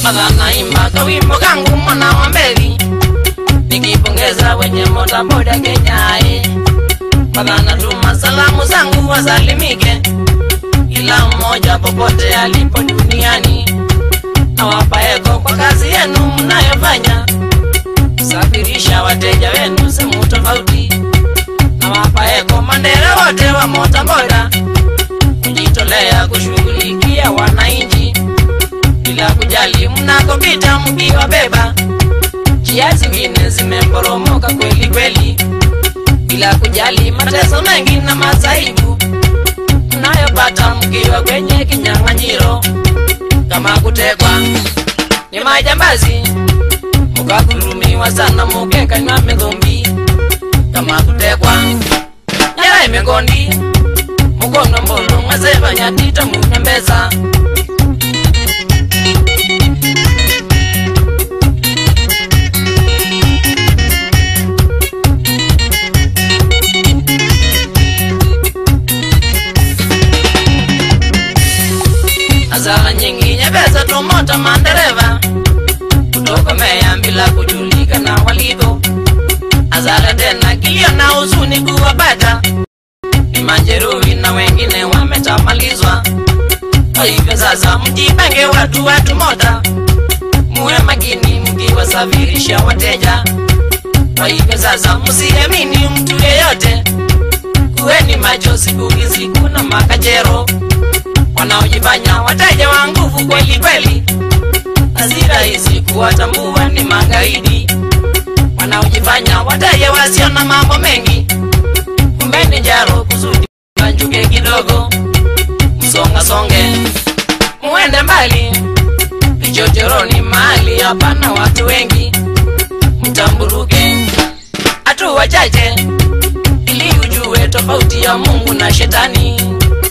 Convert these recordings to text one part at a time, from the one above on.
madha naimba kawimbo kangu mwana wa mbeli nikipongeza wenye bodaboda kenyae madha natuma salamu zangu wasalimike kila mmoja popote alipo duniani nawapaeko kwa kazi yenu mnayofanya kusafirisha wateja wenu sehemu tofauti nawapaeko mandera wote wa motaboda kujitolea kushughulikia wananchi bila kujali mnakopita mkiwabeba njia zingine zimeporomoka kweli kweli bila kujali mateso mengi na masaibu mnayopata mkiwa kwenye kinyang'anyiro kama kutekwa ni majambazi mukakurumiwa sana mukekanywa mithumbi kama kutekwa nyara imegondi mukono mbolo mwasevanyatita mune mbesa hasara nyingi nyepesa tumota mandereva kutokomea bila kujulikana waliko hasara tena kilio na huzuni kuwapata ni majeruhi na wengine wametamalizwa kwa hivyo sasa mjipange watu watu moja muwe makini mkiwasafirisha wateja kwa hivyo sasa msiamini mtu yeyote kuweni macho siku hizi kuna makachero wanaojifanya wateja wa nguvu kweli kweli si rahisi kuwatambua ni magaidi wanaojifanya wateja wasio na mambo mengi kumbeni jaro kusudi banjuke kidogo msonga songe muende mbali vichochoroni mahali hapana watu wengi mtamburuke hatu wachache ili ujue tofauti ya mungu na shetani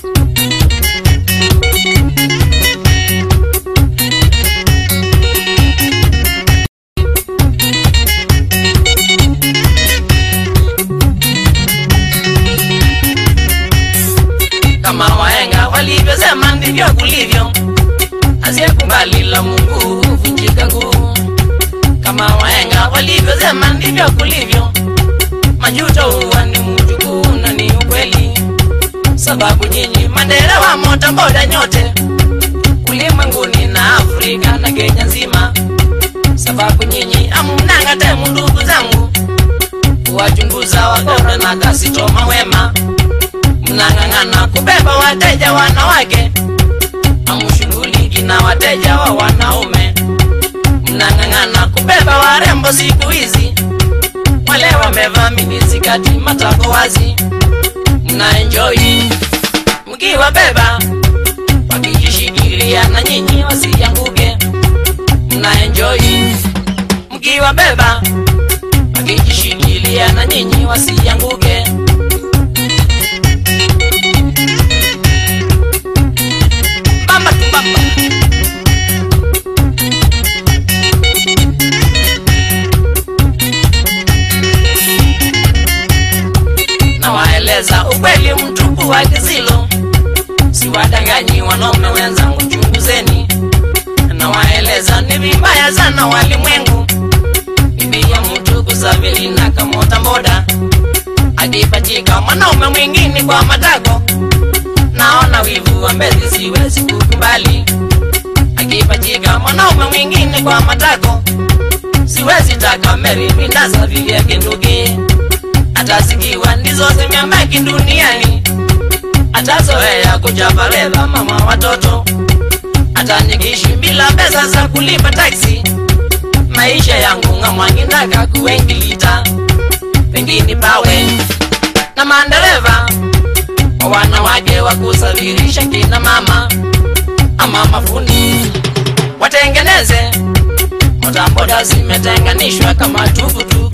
kama wahenga walivyosema ndivyo kulivyo asiyekubali la mungu huvunjika nguu kama wahenga walivyosema ndivyo kulivyo majuto huwa ni mjukuu na ni ukweli sababu nyinyi mandera wa motamboda nyote ulimwenguni na afrika na kenya nzima sababu nyinyi amunanga temu ndugu zangu kuwachunguza wakora na kasitoma wema mnang'ang'ana kubeba wateja wanawake amushughuliki na wateja wa wanaume mnang'ang'ana kubeba warembo siku hizi wale wamevaa minisikati matako wazi mnaenjoi mkiwabeba wakijishikilia na nyinyi wasianguke mnaenjoi mkiwabeba wakijishikilia na nyinyi wasianguke bamba tu bamba nawaeleza ukweli mtupu wa kisilo siwadanganyi wanaume wenzangu chunguzeni nawaeleza ni vibaya sana walimwengu ibia mtu kusafiri na kamota mboda akipachika mwanaume mwingine kwa matako naona wivu wa mbezi siwezi kukubali akipachika mwanaume mwingine kwa matako siwezi taka meri mindasafiria kinduki atasikiwa ndizo zimyambaki duniani atazoea kujavaleva mama watoto atanikishi bila pesa za kulipa taksi maisha yangu ng'amwangindaka kuwengilita pengine pawe na mandereva wa wanawake wa kusafirisha kina mama ama mafundi watengeneze motamboda zimetenganishwa kama tukutuku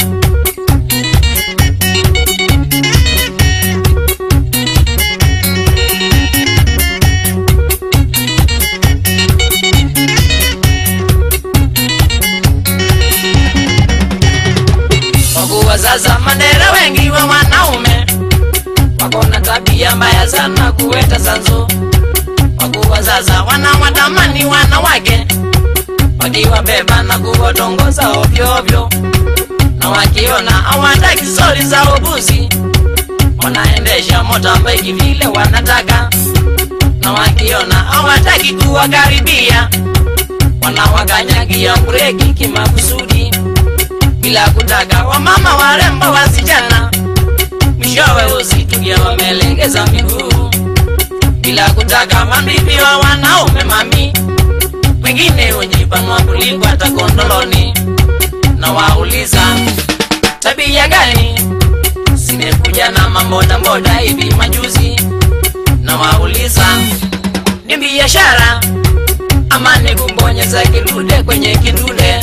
kwa kuwa sasa mandera wengi wa wanaume wako na tabia mbaya sana kuweta sanzo kwa kuwa sasa wanawatamani wanawake wakiwabeba na kuwatongoza ovyoovyo na wakiona hawataki stori za ubuzi wanaendesha motorbike vile wanataka na wakiona hawataki kuwakaribia wanawakanyagia breki kimakusudi bila kutaka wamama warembo wasichana mwishowe usitukia wamelengeza miguu bila kutaka mabibi wa wanaume mami wengine hujipanua kuliko hata kondoloni na wauliza tabia gani simekuja na mambodaboda hivi majuzi na wauliza ni biashara ama ni kumbonyeza kidude kwenye kidude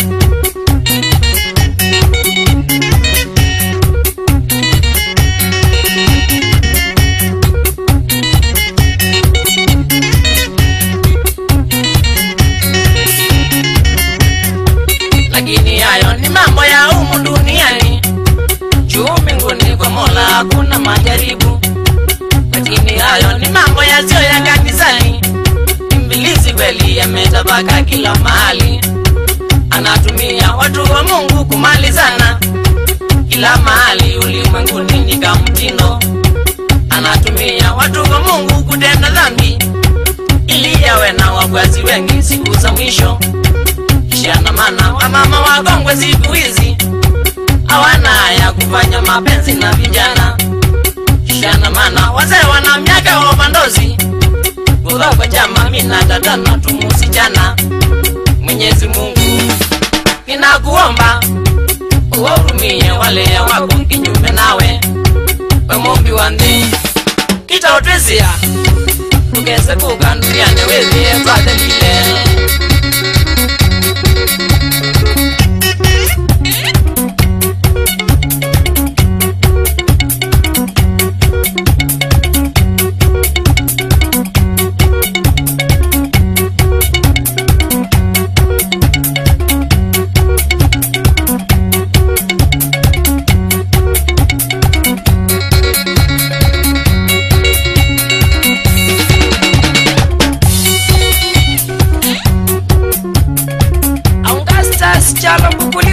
lakini hayo ni mambo ya humu duniani juu mbinguni kwa mola hakuna majaribu lakini hayo ni mambo yasiyo ya kanisani imbilisi kweli yametabaka kila mahali anatumia watu wa mungu kumalizana kila mahali ulimwenguni ni kamtindo anatumia watu wa mungu kutenda dhambi ili yawe na wafuasi wengi siku za mwisho kishana mana wamama wakongwe siku hizi hawana haya kufanya mapenzi na vijana kishana mana wazee wana miaka wamandozi kudhakwa chama mina tatana tumusichana mwenyezi mungu ninakuomba uwahurumie wale wako kinyume nawe wemombi wandhi kitaotwesia tukese kukanduliane wethie twathelile aungastas chalo mbukuli